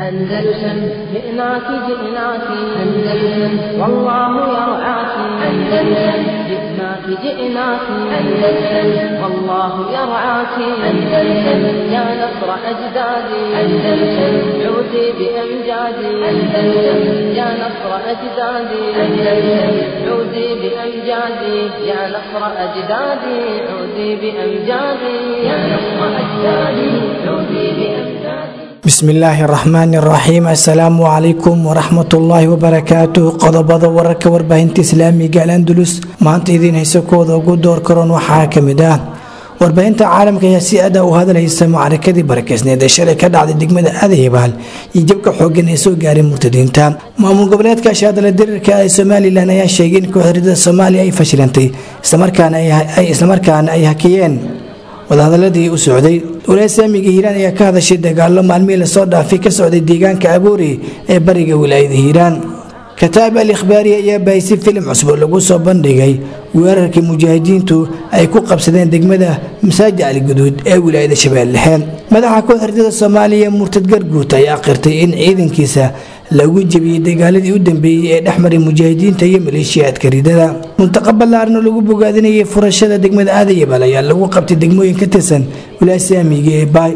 أندلسن جئناك جئناك أندلسن والله يرعاك أندلسن جئناك جئناك أندلسن والله يرعاك أندلسن يا نصر أجدادي أندلسن عودي بأمجادي أندلسن يا نصر أجدادي أندلسن عودي بأمجادي يا نصر أجدادي عودي بأمجادي يا نصر أجدادي عودي بأمجادي bismillaahi araxmaani araxiim assalaamu calaykum waraxmatullaahi wabarakaatuh qodobada wararka warbaahinta islaamiga alandulus maanta idiin hayso kooda ugu door karoon waxaa ka mid ah warbaahinta caalamka ayaa si aada u hadalhaysa mucarakadii barakeysneed ee shalay ka dhacday degmada aadayabaal iyo jabka xoogan ee soo gaaray murtadiinta maamul goboleedka shaadala diriirka ee somalilan ayaa sheegay in kooxirida soomaaliya ay fashilantay islamarkaana ay hakiyeen wadahadaladii u socday walaaya saamiga hiiraan ayaa ka hadashay dagaalo maalmihii lasoo dhaafay ka socday deegaanka aboori ee bariga wilaayada hiiraan kataab al ikhbaari ayaa bahisay filim cusub oo lagu soo bandhigay weerarkii mujaahidiintu ay ku qabsadeen degmada masaaji aliguduud ee wilaayada shabeelle dhexe madaxa kooxardada soomaaliya murtad garguut ayaa qirtay in ciidankiisa lagu jebiyey dagaaladii u dambeeyey ee dhexmaray mujaahidiinta iyo maleeshiyaadka ridada muntaqa ballaaran oo lagu bogaadinayay furashada degmada aadayabal ayaa lagu qabtay degmooyin ka tirsan wilaaya saamiga ee baay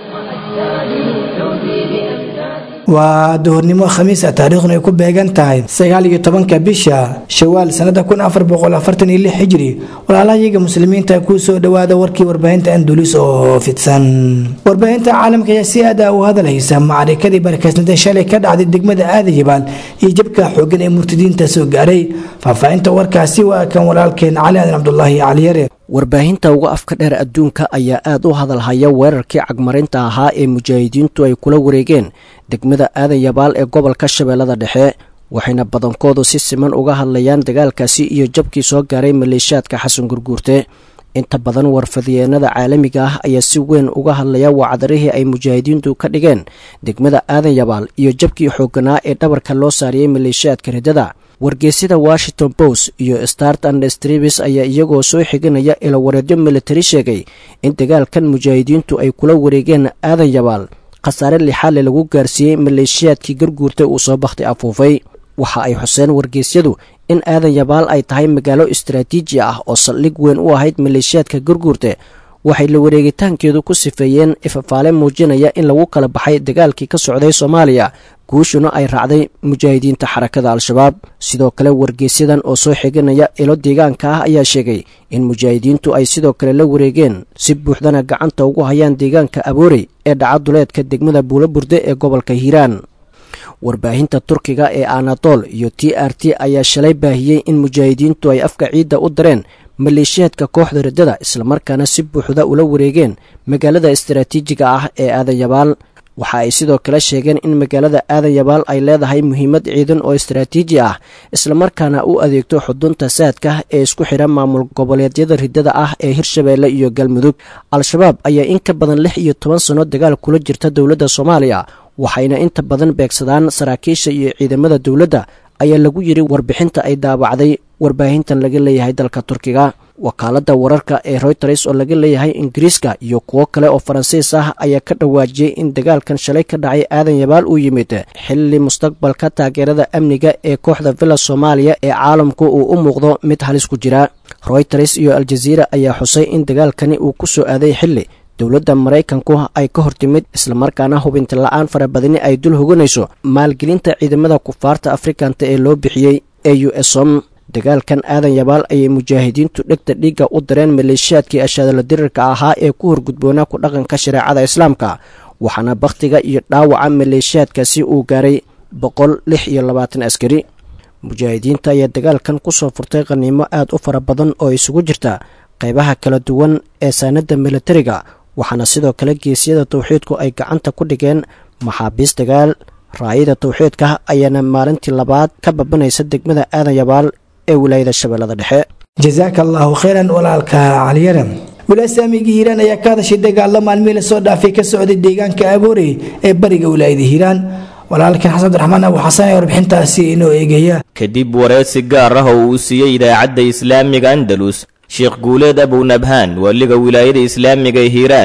waa duhurnimo khamiis ah taariikhduna ay ku beegan tahay sagaal iyo tobanka bisha shawaal sanada kun afar boqol afartan iyo lix hijri walaalahayaga muslimiinta kuu soo dhowaada warkii warbaahinta andulis oo fidsan warbaahinta caalamka ayaa si aada u hadalhaysa macarikadii barakeysnada shalay ka dhacday degmada aadayabaal iyo jabka xoogan ee murtadiinta soo gaaray faahfaahinta warkaasi waa kan walaalkeen cali aadan cabdulaahi caliyare warbaahinta uga afka dheer adduunka ayaa aad u hadalhaya weerarkii cagmarinta ahaa ee mujaahidiintu ay kula wareegeen degmada aadan yabaal ee gobolka shabeellada dhexe waxayna badankoodu si siman uga hadlayaan dagaalkaasi iyo jabkii soo gaaray maleeshiyaadka xasan gurguurte inta badan warfadyeennada caalamiga ah ayaa si weyn uga hadlaya wacdarihii ay mujaahidiintu ka dhigeen degmada aadan yabaal iyo jabkii xooganaa ee dhabarka loo saariyey maleeshiyaadka riddada wargeysyada washington post iyo start and stribis ayaa iyagoo soo xiganaya ilawareedyo militari sheegay in dagaalkan mujaahidiintu ay kula wareegeen aadan yabaal khasaare lixaale lagu gaarsiiyey maleeshiyaadkii garguurta uu soo bakhti afuufay waxa ay xuseen wargeysyadu in aadan yabaal ay tahay magaalo istaraatiiji ah oo saldhig weyn u ahayd maleeshiyaadka garguurte waxay la wareegitaankeedu ku sifeeyeen ifafaale muujinaya in lagu kala baxay dagaalkii ka socday soomaaliya guushuna ay raacday mujaahidiinta xarakada al-shabaab sidoo kale wargeysyadan oo soo xiganaya ilo deegaanka ah ayaa sheegay in mujaahidiintu ay sidoo kale la wareegeen si buuxdana gacanta ugu hayaan deegaanka aboorey ee dhacaduleedka degmada buulaburde ee gobolka hiiraan warbaahinta turkiga ee anadol iyo t r t ayaa shalay baahiyey in mujaahidiintu ay afka ciidda u dareen maleeshiyaadka kooxda riddada islamarkaana si buuxda ula wareegeen magaalada istaraatiijiga ah ee aadan yabaal waxa ay sidoo kale sheegeen in magaalada aadan yabaal ay leedahay muhiimad ciidan oo istaraatiiji ah islamarkaana u adeegto xudunta saadka ee isku xidha maamul goboleedyada riddada ah ee hirshabeelle iyo galmudug al-shabaab ayaa in ka badan lix iyo toban sanno dagaal kula jirta dowladda soomaaliya waxayna inta badan beegsadaan saraakiisha iyo ciidamada dowladda ayaa lagu yidhi warbixinta ay daabacday warbaahintan laga leeyahay dalka turkiga wakaaladda wararka ee royters oo laga leeyahay ingiriiska iyo kuwo kale oo faransiis ah ayaa ka dhawaajiyey in dagaalkan shalay ka dhacay aadan yabaal uu yimid xilli mustaqbalka taageerada amniga ee kooxda villa soomaaliya ee caalamku uu u muuqdo mid halis ku jira royters iyo aljaziira ayaa xusay in dagaalkani uu ku soo aaday xilli dowladda maraykanku ay ka hortimid islamarkaana hubinti la-aan farabadini ay dul hoganayso maalgelinta ciidamada kufaarta afrikanta ee loo bixiyey ee u esom dagaalkan aadan yabaal ayay mujaahidiintu dhegta dhiigga u dareen maleeshiyaadkii ashaadala dirirka ahaa ee ku horgudboonaa ku dhaqanka shareecada islaamka waxaana bakhtiga iyo dhaawaca maleeshiyaadkaasi uu gaaray boqol lix iyo labaatan askari mujaahidiinta ayaa dagaalkan ku soo furtay khaniimo aad u fara badan oo isugu jirta qaybaha kala duwan ee saanadda militariga waxaana sidoo kale geesyada tawxiidku ay gacanta ku dhigeen maxaabiis dagaal raayada tawxiidka ayaana maalintii labaad ka babanaysa degmada aadan yabaal ee wilaayada shabeellada dhexe jasaaka allaahu khayran walaalka caliyare wilaaya saamiga hiiraan ayaa ka hadashay dagaalo maalmihii lasoo dhaafay ka socday deegaanka aboorey ee bariga wilaayada hiiraan walaalkan xasan abdiraxmaan abu xasan ee warbixintaasi inoo eegaya kadib wareysi gaar ah oo uu siiyey idaacadda islaamiga andalus sheekh guuleed abunabhaan waaliga wilaayada islaamiga ee hiiraan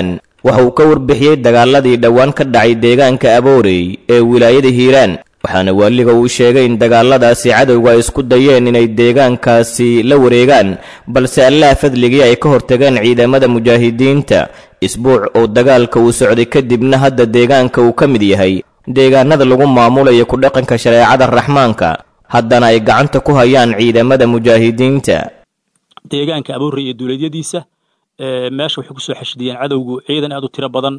waxa uu ka warbixiyey dagaaladii dhowaan ka dhacay deegaanka aboorey ee wilaayada hiiraan waxaana waaliga uu sheegay in dagaaladaasi cadowga ay isku dayeen inay deegaankaasi la wareegaan balse allaha fadligii ay ka hortageen ciidamada mujaahidiinta isbuuc oo dagaalka uu socday kadibna hadda deegaanka uu ka mid yahay deegaanada lagu maamulayo ku dhaqanka shareecada raxmaanka haddana ay gacanta ku hayaan ciidamada mujaahidiinta deegaanka aboorey iyo duuleedyadiisa meesha waxay kusoo xashidiyeen cadowgu ciidan aad u tiro badan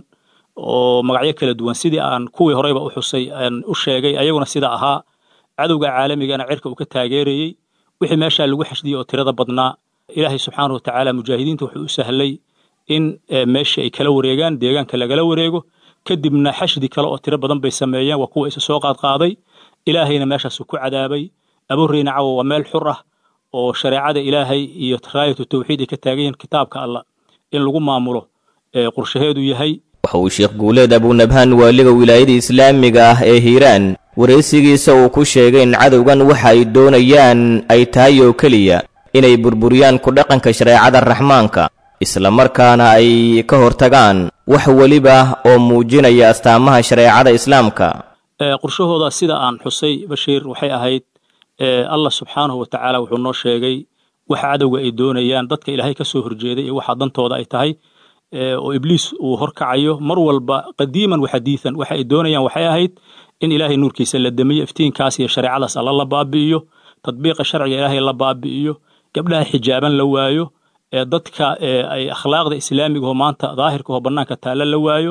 oo magacyo kala duwan sidii aan kuwii horeyba u xusay aan u sheegay ayaguna sida ahaa cadowga caalamigana cirka uu ka taageerayey wixii meeshaa lagu xashdiyey oo tirada badnaa ilaahay subxaana wa tacaala mujaahidiinta wuxuu u sahlay in meeshii ay kala wareegaan deegaanka lagala wareego kadibna xashdi kale oo tiro badan bay sameeyeen waa kuwa isa soo qaadqaaday ilaahayna meeshaasuu ku cadaabay abuureyna cawa waa meel xur ah oo shareecada ilaahay iyo raayatu tawxiid ay ka taagan yihiin kitaabka allah in lagu maamulo qorshaheedu yahay waxa uu sheekh guuleed abunabhaan waaliga wilaayada islaamiga ah ee hiiraan waraysigiisa uu ku sheegay in cadowgan waxa ay doonayaan ay tahay oo keliya inay burburiyaan ku dhaqanka shareecada raxmaanka islamarkaana ay ka hortagaan wax weliba oo muujinaya astaamaha shareecada islaamka qorshahooda sida aan xusay bashiir waxay ahayd allah subxaanahu wa tacaala wuxuu noo sheegay waxa cadowga ay doonayaan dadka ilaahay ka soo horjeeday iyo waxa dantooda ay tahay oo ibliis uu horkacayo mar walba qadiiman wa xadiidan waxa ay doonayaan waxay ahayd in ilaahay nuurkiisa la damiyo iftiinkaas iyo shareecadaas alla la baabi'iyo tadbiiqa sharciga ilaahay la baabi'iyo gabdhaha xijaaban la waayo dadka ay akhlaaqda islaamigaho maanta daahirkaho bannaanka taalla la waayo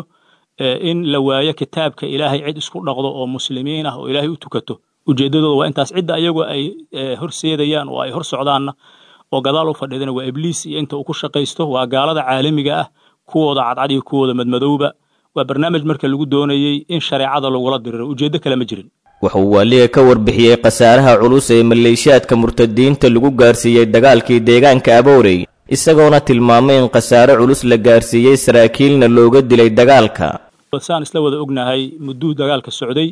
in la waayo kitaabka ilaahay cid isku dhaqdo oo muslimiin ah oo ilaahay u tukato ujeeddadooda waa intaas cidda ayagu ay horseedayaan oo ay hor socdaanna oo gadaal u fadhiidana waa ibliis iyo inta uu ku shaqaysto waa gaalada caalamiga ah kuwooda cadcad iyo kuwooda madmadowba waa barnaamij marka lagu doonayey in shareecada lagula diriro ujeeddo kale ma jirin wuxuu waaliga ka warbixiyey khasaaraha culus ee maleeshiyaadka murtadiinta lagu gaarsiiyey dagaalkii deegaanka aboorey isagoona tilmaamay in khasaare culus la gaarsiiyey saraakiilna looga dilay dagaalka saan isla wada ognahay mudduu dagaalka socday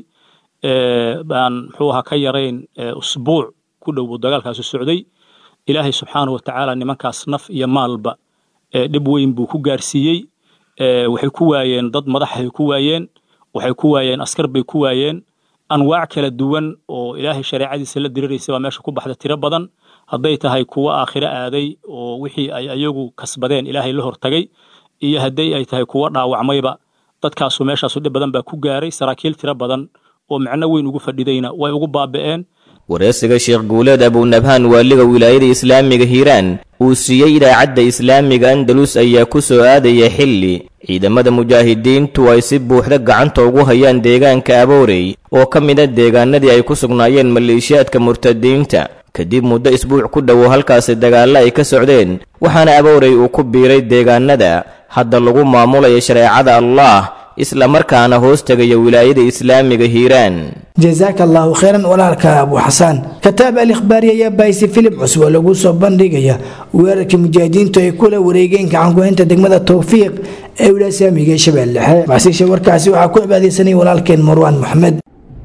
baan muxuu ahaa ka yarayn usbuuc ku dhow buu dagaalkaasu socday ilaahay subxaana wa tacaala nimankaas naf iyo maalba dhib weyn buu ku gaarsiiyey waxay ku waayeen dad madaxay ku waayeen waxay ku waayeen askar bay ku waayeen anwaac kala duwan oo ilaahay shareecadiisa la diriraysa baa meesha ku baxda tiro badan hadday tahay kuwo aakhiro aaday oo wixii ay ayagu kasbadeen ilaahay la hortagay iyo hadday ay tahay kuwo dhaawacmayba dadkaasu meeshaasu dhib badan baa ku gaaray saraakiil tiro badan oo micno weyn ugu fadhidayna way ugu baaba'een wareysiga sheekh guuleed abunabhaan waaliga wilaayada islaamiga hiiraan uu siiyey idaacadda islaamiga andalus ayaa ku soo aadaya xilli ciidamada mujaahidiintu ay si buuxda gacanta ugu hayaan deegaanka aboorey oo ka mid a deegaanadii ay ku sugnaayeen maleeshiyaadka murtadiinta kadib muddo isbuuc ku dhowow halkaasi dagaalla ay ka socdeen waxaana aboorey uu ku biiray deegaanada hadda lagu maamulayo shareecada allah isla markaana hoos tegaya wilaayada islaamiga hiiraan jazaaka allahu khayran walaalka abu xasaan kataab al ikhbaari ayaa baahisi filim cusub oo lagu soo bandhigaya weerarkii mujaahidiintu ay kula wareegeen gacankuhaynta degmada towfiiq ee wilaaya islaamiga ee shabeelle dhexe macsiisha warkaasi waxaa ku cibaadeysanay walaalkeen marwaan maxmed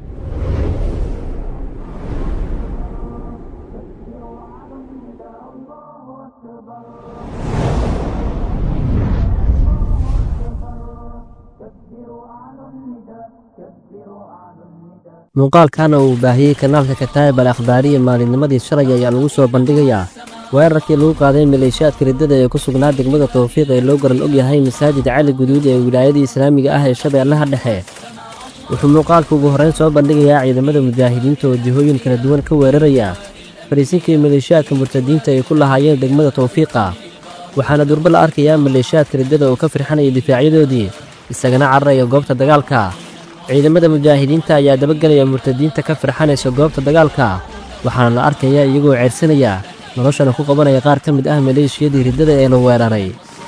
muuqaalkana uu baahiyey kanaalka kataayib al akhbaariya maalinnimadii shalay ayaa lagu soo bandhigayaa weerarkii lagu qaaday maleeshiyaadka riddada ee ku sugnaa degmada towfiiq ee loo garan og yahay masaajid cali guduud ee wilaayadii islaamiga ah ee shabeellaha dhexe wuxuu muuqaalka ugu horrayn soo bandhigayaa ciidamada mujaahidiinta oo jihooyin kala duwan ka weeraraya fariisinkii maleeshiyaadka murtadiinta ay ku lahaayeen degmada towfiiqa waxaana durbo la arkayaa maleeshiyaadka riddada oo ka firxanaya difaacyadoodii isagana cararaya goobta dagaalka ciidamada mujaahidiinta ayaa dabagelaya murtadiinta ka firxanaysa goobta dagaalka waxaana la arkaya iyagoo ceersanaya noloshana ku qabanaya qaar ka mid ah maleeshiyadii riddada ee la weeraray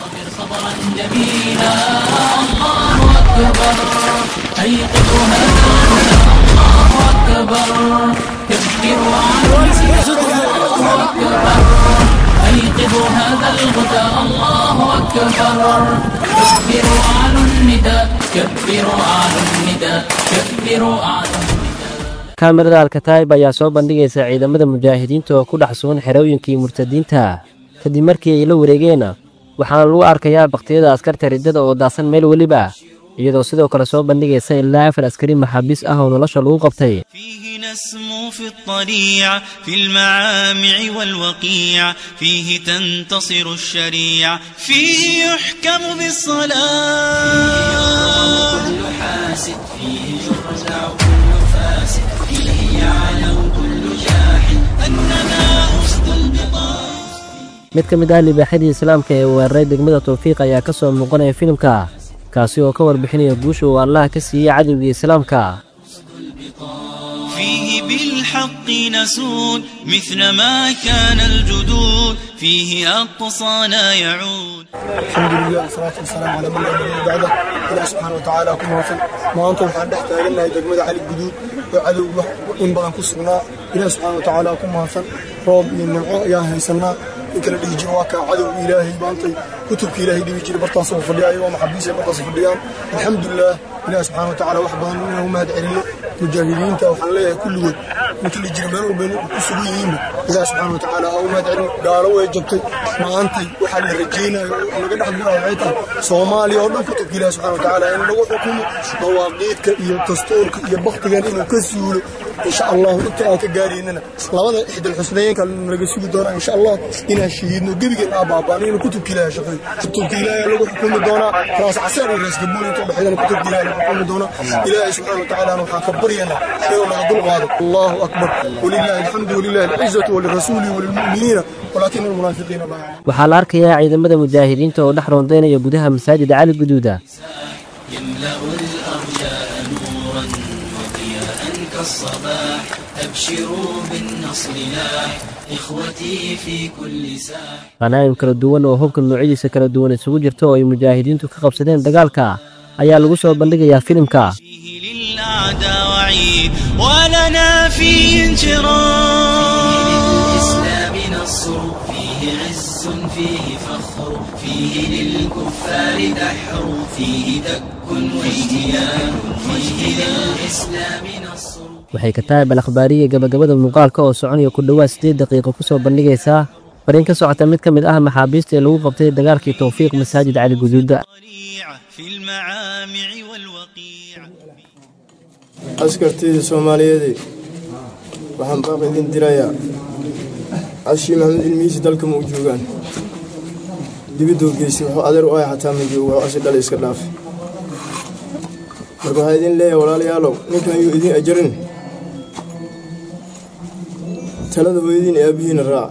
kaamirada alkataayib ayaa soo bandhigaysa ciidamada mujaahidiinta oo ku dhex sugan xerooyinkii murtadiinta kadib markii ay la wareegeen waxaana lagu arkayaa bakhtiyada askarta riddada oo daasan meel weliba iyadoo sidoo kale soo bandhigaysa ilaa afar askari maxaabiis ah oo nolosha lagu qabtay فيه نسمو في الطليع في المعامع والوقيع فيه تنتصر الشريع فيه يحكم بالصلاة كل حاسد فيه يرزع كل فاسد فيه يعلم كل جاحد أننا أسد البطاح mid ka mid ah libaaxyadii islaamka ee weeraray degmada tawfiiq ayaa ka soo muuqanaya filimka kaasi oo ka warbixinaya guusha uu allaha ka siiyey cadowgii islaamka فيه بالحق نسود مثل ما كان الجدود فيه أقصانا يعود الحمد لله والصلاة والسلام على من لا نبي بعده إله سبحانه وتعالى كما وصل maanta waxaan dhex taagannahay degmada cali guduud oo cadow wax in badan ku sugnaa ilaah subxaana watacaala ku mahadsan roob iyo nimco ayaan haysanaa in kala dhihi jiro waa kaa cadowga ilaahay maantay kutubka ilaahay dhibi jiray bartaas oo fadhiya ayagoo maxabiis ay bartaas fadhiyaan alxamdulilah ilaah subxaana watacaala wax badan inuu mahad celiyo mujaahidiinta waxaan leeyahay kulligood inta la jira meel walba ku sugan yihiinba ilaah subxaana watacaala ha u mahad celin gaalo way jabtay maantay waxaa la rajaynayo oo laga dhex gurayo waxay tahay soomaaliya oo dhan kutubka ilaah subxaana watacaala in lagu xukumo mawaaqiidka iyo dastuurka iyo baktigan inuu ka suulo insha allahu inta aan ka gaaraynana labada ixdal xusnayeenka laga sugi doonaa insha allah inaan shahiidno gebigan aa baabaan inuu kutubka ilaahay shaqeeyo kutubka ilaahay lagu xukumi doonaa raas caseer iyo raas gabool inta dhexdana kutubka ilaahay lagu xukumi doonaa ilaahay subxaana watacaala waxaan ka baryanaa inuu naga dulqaado allahu akbar walilahi alxamdu walilahi alcizatu walirasuuli walilmu'miniina walaakina almunaafiqiina laa yaclamuun waxaa la arkayaa ciidamada mujaahidiinta oo dhex rondaynaya gudaha masaajida cali guduuda يملأ الأرجاء نورا وضياء كالصباح أبشروا بالنصر لاح إخوتي في كل ساح khanaa'im kala duwan oo hubka noocyadiisa kala duwan isugu jirta oo ay mujaahidiintu ka qabsadeen dagaalka ayaa lagu soo bandhigayaa filimka فيه للأعداء وعيد ولنا فيه انشراح للإسلام نصر فيه عز فيه فخر فيه للكفار دحر فيه دك واجتيان فيه للإسلام نصر waxay ka tahay balakhbaariya gabagabada muuqaalka oo soconaya ku dhowaad siddeed daqiiqo ku soo bandhigaysaa fariin ka socota mid ka mid ah maxaabiista ee lagu qabtay dagaalkii tawfiiq masaajid cali guduuda طليع في المعامع والوقيع askartayda soomaaliyeed waxaan baaq idin dirayaa cashii maxamed ilmihiisi dalka ma u joogaan dibiduu geystay wuxuu adeer u ahay xataa ma joogo wuxuu asi dhal iska dhaafay marka waxaa idin leeyahay walaalayaalow ninkan yuu idin ajarin talada hooyadiin ee aabbihiina raac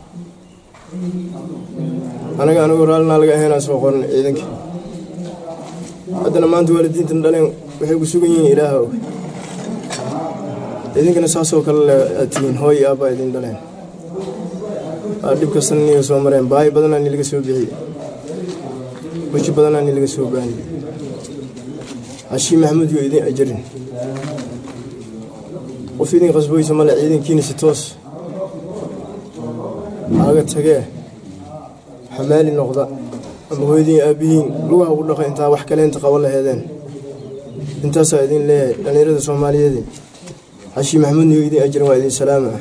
anaga anagoo raallinaa laga ahaynaa soo qoran ciidanka haddana maanta waalidiintan dhaleen waxay ku sugan yihiin ilaaha og idinkana saasoo kale le aad tihiin hooy iyo aabbaa idin dhaleen aa dhib kastana niga soo mareen baahi badanaa ni laga soo bixiyey weji badanaa ni laga soo baahiyey cashii maxamuud yoo idin ajarin qof idin qasboysa male ciidankiina si toos aaga tagee xamaali noqda ama hooyadiin aabbihiin lugaha ugu dhaqa intaa wax kale inta qaban laheedeen intaasaa idin leeyahay dhallinyarada soomaaliyeed cashii maxamuudna yoo idin ajarin waa idin salaama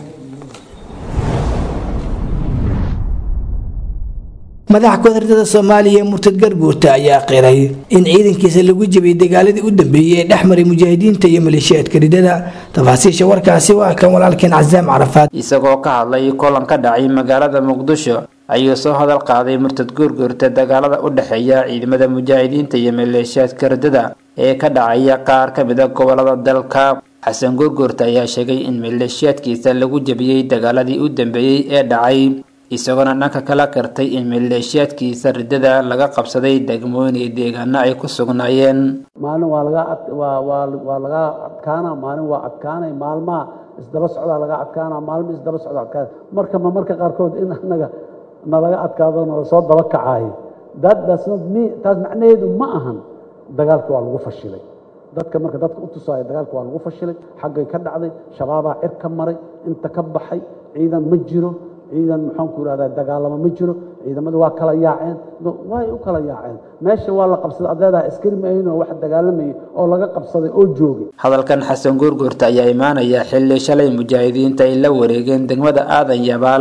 madaxa kooxda soomaaliya murtad garbuurta ayaa qiray in ciidankiisa lagu jebiyey dagaaladii u dambeeyey ee dhex maray mujaahidiinta iyo maleeshiyaadka ridada tafaasiisha warkaasi waa kan walaalkeen casaam carafaad isagoo ka hadlay kulan ka dhacay magaalada muqdisho ayuu soo hadal qaaday murtad guurguurta dagaalada u dhexeeya ciidamada mujaahidiinta iyo maleeshiyaadka ridada ee ka dhacaya qaar ka mid a gobolada dalka xasan guurguurta ayaa sheegay in maleeshiyaadkiisa lagu jebiyey dagaaladii u dambeeyey ee dhacay isagoona dhanka kala kartay in maleeshiyaadkiisa ridada laga qabsaday degmooyin iyo deegaano ay ku sugnaayeen maalin waa laga waa waa waa laga adkaana maalin waa adkaanay maalmaha isdaba socdaa laga adkaana maalma isdaba socdaa adkaana marka ma marka qaarkood in annaga nalaga adkaado nala soo daba kacaayo that does not mean taas macnaheedu ma ahan dagaalka waa lagu fashilay dadka marka dadka u tusaayo dagaalka waa lagu fashilay xaggay ka dhacday shabaabaa cir ka maray inta ka baxay ciidan ma jiro ciidan maxaanku irahdaa dagaalamo ma jiro ciidamada waa kala yaaceen way u kala yaaceen meesha waa la qabsaday adeedaa askari maaynoo wax dagaalamayay oo laga qabsaday oo joogay hadalkan xasan guurguurta ayaa imaanaya xilli shalay mujaahidiinta ay la wareegeen degmada aadan yabaal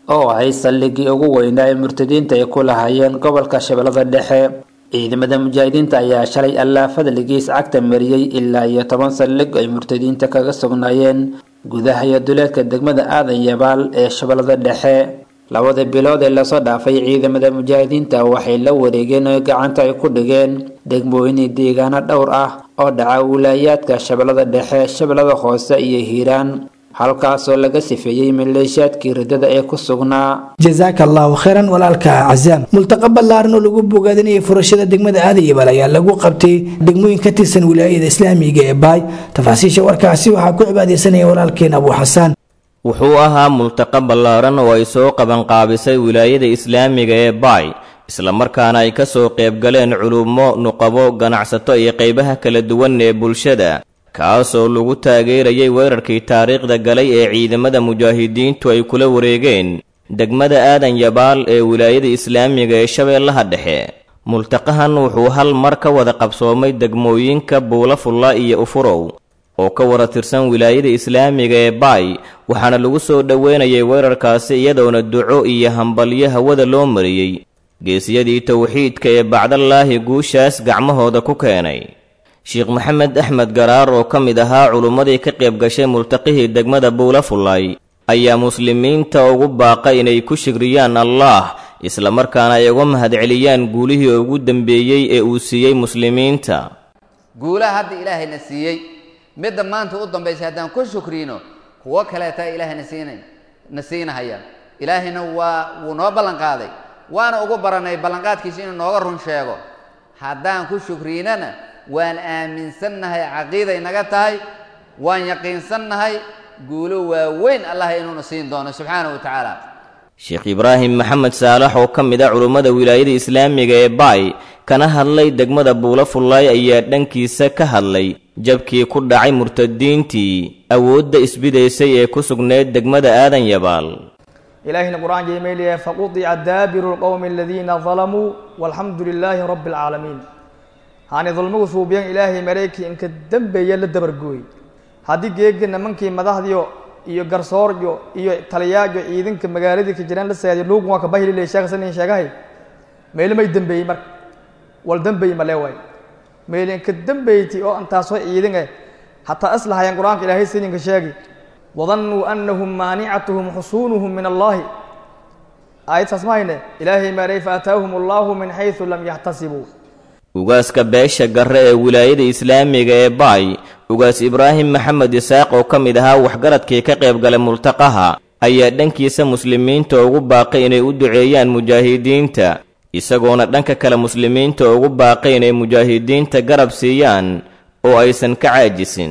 oo ahay saldhigii ugu weynaa ee murtadiinta ay ku lahaayeen gobolka shabeellada dhexe ciidamada mujaahidiinta ayaa shalay allaa fadligiis cagta mariyey ilaa iyo toban saldhig ay murtadiinta kaga sugnaayeen gudaha iyo duleedka degmada aadan yabaal ee shabeellada dhexe labada bilood ee lasoo dhaafay ciidamada mujaahidiinta waxay la wareegeen oo gacanta ay ku dhigeen degmooyin deegaano dhowr ah oo dhaca wilaayaadka shabeellada dhexe shabeellada hoose iyo hiiraan halkaasoo laga sifeeyey maleeshiyaadkii riddada ee ku sugnaa jazaaka allahu khayran walaalka cazaam multaqa ballaaran oo lagu bogaadinayay furashada degmada aadayabal ayaa lagu qabtay degmooyin ka tirsan wilaayada islaamiga ee baay tafaasiisha warkaasi waxaa ku cibaadeysanaya walaalkeen abu xasaan wuxuu ahaa multaqa ballaaran oo ay soo qabanqaabisay wilaayada islaamiga ee baay islamarkaana ay ka soo qaybgaleen culummo nuqabo ganacsato iyo qaybaha kala duwan ee bulshada kaasoo lagu taageerayay weerarkii taariikhda galay ee ciidamada mujaahidiintu ay kula wareegeen degmada aadan yabaal ee wilaayada islaamiga ee shabeellaha dhexe multaqahan wuxuu hal mar ka wada qabsoomay degmooyinka buulafulla iyo ufurow oo ka wada tirsan wilaayada islaamiga ee baay waxaana lagu soo dhoweynayay weerarkaasi iyadoona duco iyo hambalyo hawada loo mariyey geesiyadii towxiidka ee bacdallaahi guushaas gacmahooda ku keenay sheekh maxamed axmed garaar oo ka mid ahaa culummadii ka qayb gashay multaqihii degmada buulafullay ayaa muslimiinta ugu baaqa inay ku shigriyaan allaah islamarkaana ay uga mahadceliyaan guulihii ugu dambeeyey ee uu siiyey muslimiinta guulaha hadda ilaahayna siiyey midda maanta u dambaysay haddaan ku shukriino kuwo kaleeta ilaahayna siina na siinahaya ilaahayna waa wuu noo ballanqaaday waana ugu baranay ballanqaadkiisa inuu nooga run sheego haddaan ku shukriinana waan aaminsannahay caqiiday naga tahay waan yaqiinsannahay guulo waaweyn allah inuuna siin doono subxaana wa tacaala sheekh ibraahim maxamed saalax oo ka mid a culummada wilaayada islaamiga ee baay kana hadlay degmada buulafullaay ayaa dhankiisa ka hadlay jabkii ku dhacay murtadiintii awoodda isbidaysay ee ku sugneyd degmada aadan yabaal ilaahina qur-aan jeemayliya faqudica daabiru lqowmi aladiina dalamuu walxamdu lilaahi rabbi alcaalamiin haani dulmigu suubiyan ilaahay marayki inka dembeeya la dabargooy haddii geegi nimankii madaxdiyo iyo garsooryo iyo taliyaajo ciidanka magaaladii ka jiraan la saadiyo luugun waa ka bahilile sheekhasanin sheegahay meeli may dembeeyey marka wal dembeey ma leewaay meeli inka dembeyti oo antaasoo ciidan eh hataa islahayaan qur-aanka ilaahay sininka sheegi wadannuu annahum maanicatuhum xusuunuhum min allaahi aayad saas ma hayne ilaahay maaray faataahum allaahu min xaysu lam yaxtasibuu ugaaska beesha garre ee wilaayada islaamiga ee baay ugaas ibraahim maxamed isaaq oo ka mid ahaa waxgaradkii ka qayb galay multaqaha ayaa dhankiisa muslimiinta ugu baaqay inay u duceeyaan mujaahidiinta isagoona dhanka kale muslimiinta ugu baaqay inay mujaahidiinta garab siiyaan oo aysan ka caajisin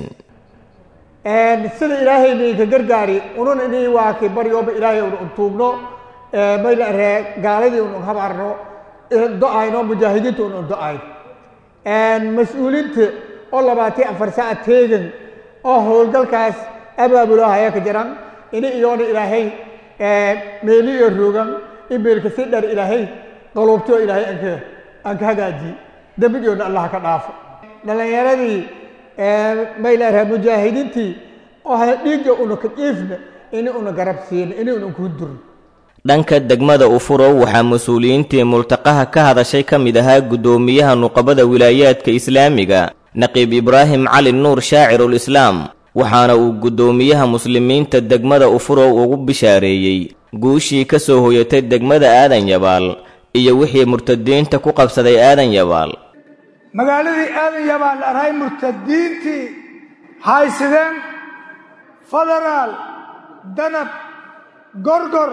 sida ilaahay idinka gargaari unun idin waa kii baryooba ilaahay un tuugno mayla ree gaaladii un habarno do-ayno mujaahidiinta un do-ayn mas-uuliinta oo labaatan afar saac teegan oo howlgalkaas abaabuloo haya ka jiran ini iyoona ilaahay meeli iyo roogan imeelka si dher ilaahay qaluubtoo ilaahay anka aan ka hagaajiye dembigoona allah ka dhaafo dhalinyaradii maylaaraha mujaahidiintii oo ha dhiigga una ka jiifna ini una garab siina ini una kuu durno dhanka degmada ufurow waxaa mas-uuliyiintii multaqaha ka hadashay ka mid ahaa guddoomiyaha nuqabada wilaayaadka islaamiga naqiib ibraahim cali nuur shaacirul islaam waxaana uu guddoomiyaha muslimiinta degmada ufurow ugu bishaareeyey guushii ka soo hoyatay degmada aadan yabaal iyo wixii murtadiinta ku qabsaday aadan yabaal magaaladii aadan yabaal arhay murtadiintii haysideen federaal danab gorgor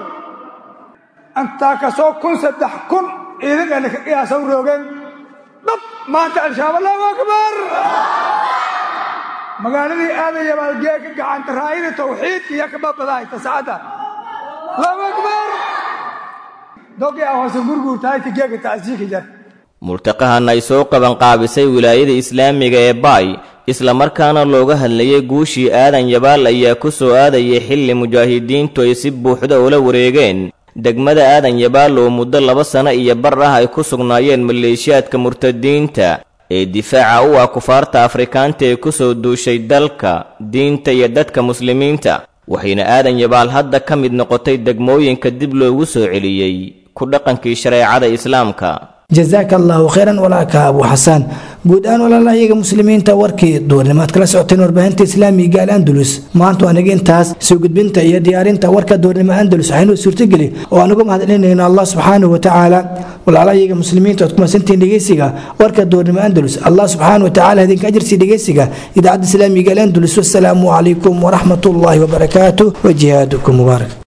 intaa kasoo kun saddex kun ciidankana ka qiyaasan roogeen dhab maanta al-shabaab allahu akbar magaaladii aadan yabaal geeka gacanta raayada tawxiidka iyo kababadahay tasacada allahu akbar dogi a hoose gurguurtaayta geeka tacsiika jar multaqahan ay soo qabanqaabisay wilaayada islaamiga ee baay islamarkaana looga hadlayay guushii aadan yabaal ayaa ku soo aadayay xilli mujaahidiintu ay si buuxda ula wareegeen degmada aadan yabaal oo muddo laba sano iyo bar ah ay ku sugnaayeen maleeshiyaadka murtadiinta ee difaaca u ah kufaarta afrikaanta ee ku soo duushay dalka diinta iyo dadka muslimiinta waxayna aadan yabaal hadda ka mid noqotay degmooyinka dib loogu soo celiyey ku dhaqankii shareecada islaamka jazaaka allahu khayran walaaka abu xasaan guud ahaan walaalahayaga muslimiinta warkii duurnimaad kala socoteen warbaahinta islaamiga al andalus maanta waa naga intaas soo gudbinta iyo diyaarinta warka duurnimo andalus waxaynuu suurtageli oo aan uga mahadcelinayno allah subxaanahu watacaala walaalahayaga muslimiinta ood kumasantiin dhegeysiga warka duurnimo andalus allah subxaanahu watacaala idinka ajirsi dhegeysiga idaacadda islaamiga al andalus wasalaamu calaykum waraxmat ullaahi wabarakaatu wa jihaadukum mubaarak